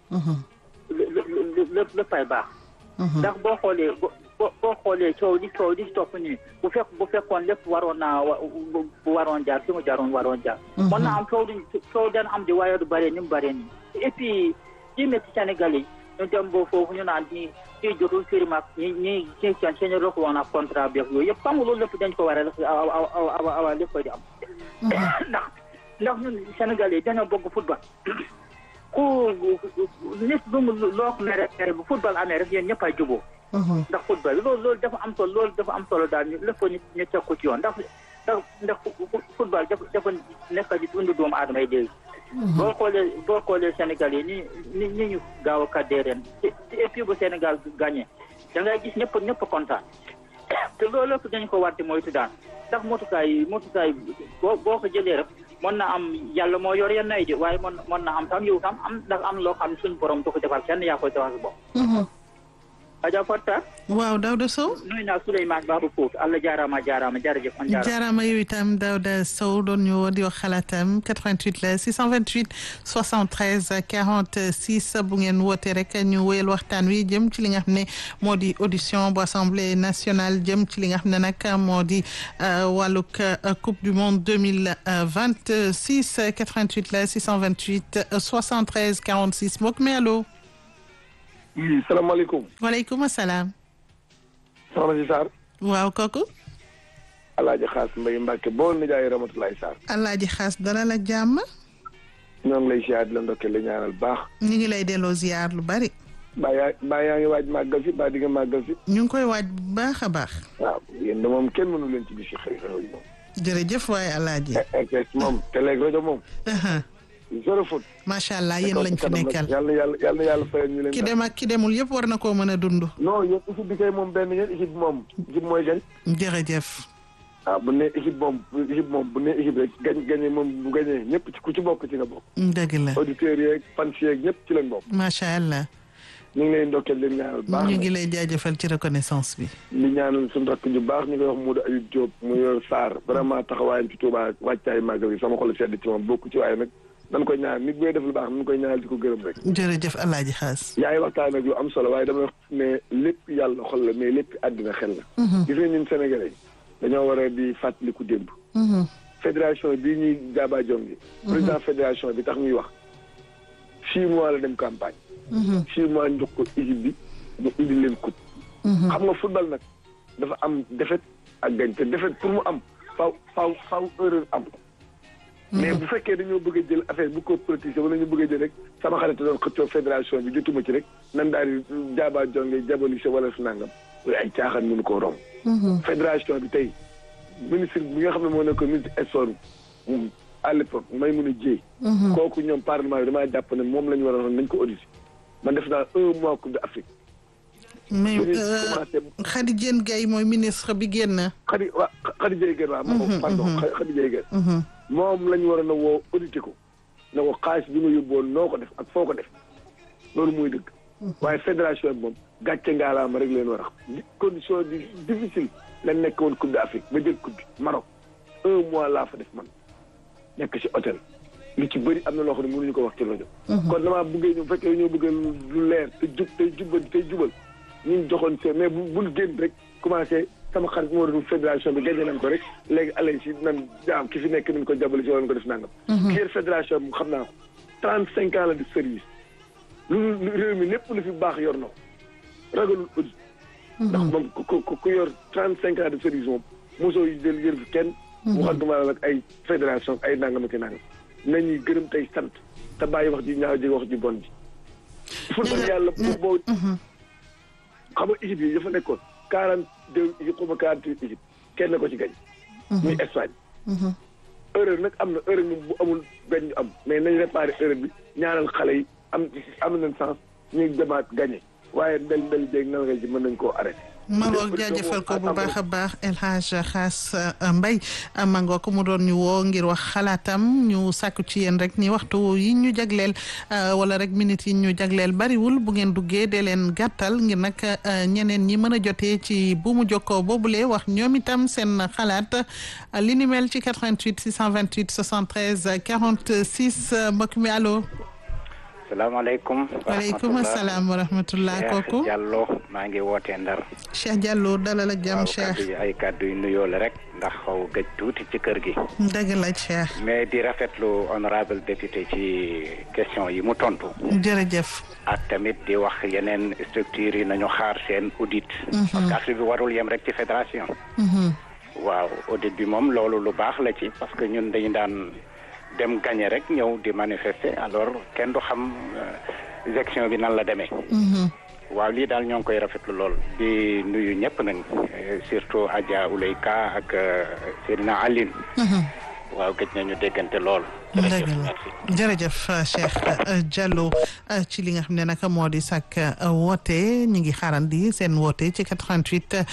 lépp léppay baax. ndax boo xoolee boo boo xoolee coow li coow li topp nii bu fekk bu fekkoon lépp waroon naa bu waroon jaar fi mu jaaroon waroon jaar. mën naa am coow di coow dana am di waaye du bëree ni mu bëree nii. et puis ci métti Sénégal yi ñu dem ba foofu ñu naan ñi ñi jotul firme ak ñi ñi ñi seen seen rek woon ak contrat bi ak yooyu yëpp xam nga loolu lépp dañ ko war a def awa awa awa awa lépp di am. ndax ndax ñun Sénégal yi dañoo bëgg football. ku nit lu mu loo ko mere bu football amee rek yéen ñëpp ay juboo ndax football loolu loolu dafa am solo loolu dafa am solo daal ñu lépp ñu ñu teg ko ci yoon ndax ndax ndax football dafa dafa nekk di dund doomu aadama yi léegi boo xoolee boo xoolee Sénégal yi ni ni ni ñu gaaw a kaddee ren ci équipe bu Sénégal gagné da ngay gis ñëpp ñëpp kontaan te loolu lépp dañ ko war di moytu daan ndax motukaay yi motukaay boo boo ko jëlee rek mën na am yàlla moo yor yenn ay ji waaye mën mën na am tam yow tam am ndax am loo xam suñu borom du ko defal kenn yaa koy defal sa bopp Adja Fatta waaw Daouda Sow nuyu naa Souleymane Babou Pout Allah jaaraama jaaraama jërëjëf on jaaraama jaaraama yow itam Daouda Sow doon ñu woo di wax xalaatam 88 la 628 73 46 bu ngeen woote rek ñu wéyal waxtaan wi jëm ci li nga xam ne moo di audition bu assemblée nationale jëm ci li nga xam ne nag moo di wàllug coupe du monde 2026 88 la 628 73 46 mbokk mi allo. oui salaamaaleykum. waaleykum salaam. soxna si Sarr. waaw kooku. Alaaji Xaas Mbay Mbàkke bool nijaay Ramatulaay Sarr. Alaaji Xaas dara la jàmm. ñoo ngi lay ziar di la ndokkee la ñaanal baax. ñu ngi lay delloo ziar lu bari. baa yaa baa yaa ngi waaj màggal si baa di nga màggal si. ñu ngi koy waaj bu baax a baax. waaw yéen de moom kenn mënu leen ci bis yi xëy na moom. jërëjëf waaye Alaaji. RTS moom télé ak rajo moom. zéro faute. macha allah yéen lañ fi nekkal yàlla yàlla yàlla yàlla fayal ñu leen. ki dem ak ki demul yëpp war na koo mën a dund. non yéen équipe bi kay moom benn yéen équipe bi moom équipe mooy gañ. jërëjëf. ah bu ne équipe moom équipe moom bu ne équipe rek gañ gañe moom bu gañee ñëpp ci ku ci bokk ci nga bokk. dëgg la auditeurs yeeg fans yeeg ñëpp ci lañ bokk. macha allah. ñu ngi lay ndokkeel leen ñaanal baax ñu ngi lay jaajëfal ci reconnaissance bi. li ñaanal suñu rakk ju baax ñu koy wax Modou Ayib Diop mu yor Sarr vraiment taxawaayam ci Touba wàccaay màggal yi sama xol sedd ci moom bokk ci waaye nag dañ koy ñaan nit booy def lu baax nañ koy ñaanal di ko gërëm rek. jërëjëf El Hadj Xaas. yaa ngi waxtaan nag lu am solo waaye dama wax ne lépp yàlla xol la mais lépp àddina xel la. gis nga ñun Sénégalais dañoo war a di fàttaliku démb. fédération bii ñuy jaaba jongi président fédération bi tax ñuy wax six mois la dem campagne. six mois ñu jox ko équipe bi ñu indi leen coupe. xam nga football nag dafa am défaite ak gañ te défaite pour mu am faaw faaw faaw erreur am. mais bu fekkee dañoo bëgg a jël affaire bu ko politiser wala ñu bëgg a jël rek sama xarit doon xëccoo fédération bi jotuma ci rek nan daal di jaaba jonge jabolise wala su nangam loolu ay caaxaan mënu koo romb. fédération bi tey ministre bi nga xam ne moo nekk ministre sport à l'époque may mun a jéey. kooku ñoom parlement bi damaa jàpp ne moom la ñu war a nañ ko auditer man def naa un mois coupe d'Afrique. mais Khady Diène Gaye mooy ministre bi génn. Khady waa Khady Diène Gaye waaw. moom pardon Khady Diène Gaye. moom la ñu war a na woo auditer ko na ko xaalis bi nga yóbboon noo ko def ak foo ko def loolu muy dëgg. waaye fédération bi moom gàcce ngaalaama rek leen war a xam condition di difficile lañ nekk woon coupe d'Afrique ba jël coupe bi Maroc un mois laa fa def man nekk ci hôtel li ci bëri am na loo xam ne mënuñu ko wax ci rajo. kon damaa bëggee ñu fekkee ñoo bëgg lu leer te jub tey jubal tey jubal ñu joxoon see mais bu bul génn rek commencé sama xarit moo doon fédération bi gagné nañ ko rek léegi allez si nan jaam ki fi nekk nañ ko jàppale si wala ko def nangam. ki yor fédération bi xam naa ko trente cinq ans la de service lu réew mi lépp lu fi baax yor na ko ragalul audit. ndax moom ku ku ku yor trente cinq ans de service moom mosoo yi jël yër fi kenn. waxantuma la nag ay fédération ay nangam ak i nangam nañuy gërëm tey sant te bàyyi wax ji ñaaw ji wax ji bon ji. football yàlla pour boo. xam nga équipe yi dafa nekkoon quarante deux équipe xaw ma quarante huit équipe kenn ko ci gañ. muy Espagne. erreur nag am na erreur moom bu amul gañ am mais nañ réparé erreur bi ñaanal xale yi am am nañ sens ñuy demaat gagné waaye ndel ndel jéeg nal nga ji mën nañ koo arrêté. Mangook jaajëfal ko bu baax a baax El Hadj Xaas Mbay Mangook mu doon ñu woo ngir wax xalaatam ñu sàkku ci yéen rek ni waxtu yi ñu jagleel wala rek minutes yi ñu jagleel bariwul bu ngeen duggee dee leen gàttal ngir nag ñeneen ñi mën a jotee ci bu mu jokkoo boobule wax ñoom itam seen xalaat li ni mel ci 88 628 73 46 mbokk mi allo. salaamaaleykum. waaleykum salaam wa rahmatullah kooku. Diallo maa ngi wootee Ndar. Cheikh Diallo dalal ak jàmm Cheikh. waaw ay kàddu yu nuyoo la rek ndax xaw gëj tuuti ci kër gi. dëgg la Cheikh. mais di rafetlu honorable député ci question yi mu tontu. jërëjëf. ak tamit di wax yeneen structures yi nañu xaar seen audit. parce que affaire bi warul yem rek ci fédération. waaw audit bi moom loolu lu baax la ci parce que ñun dañu daan. dem gagné rek ñëw di manifester alors kenn du xam gestion bi nan la demee. waaw lii daal ñoo ngi koy rafetlu lool di nuyu ñëpp nag surtout Adja Ouleyka ak Seydina Aline. waaw gëj nañu déggante lool dëgg la jërëjëf Cheikh Diallo ci li nga xam ne nag moo di sàkk woote ñu ngi xaarandi seen woote ci 88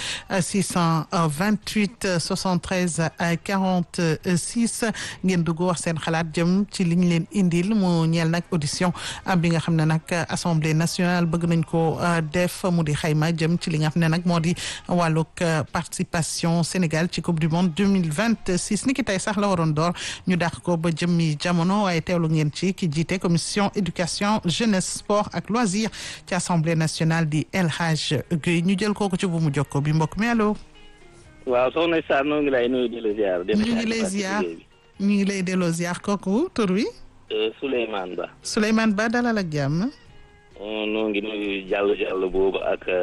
628 73 46 ngeen dugg wax seen xalaat jëm ci li ñu leen indil mu ñeel nag audition bi nga xam ne nag assemblée nationale bëgg nañ ko def mu di xayma jëm ci li nga xam ne nag moo di wàllug participation Sénégal ci coupe du monde 2026 ni ki tey sax la waroon door ñu dàq ko ba jëmmi jamono waaye teewlu ngeen ci ki jiite commission éducation jeunesse sport ak loisir ci assemblée nationale di El Hadj Guèye ñu jël kooku ci bu mu jokko bi mbokk mi allo. waaw soxna Sarr noo ngi lay nuyu di la ziar. ñu ngi lay ziar ñu ngi lay delloo ziar kooku tur wi. Souleymane Ba. Souleymane Ba dalal ak jàmm. noo ngi nuyu jàll jàll boobu ak.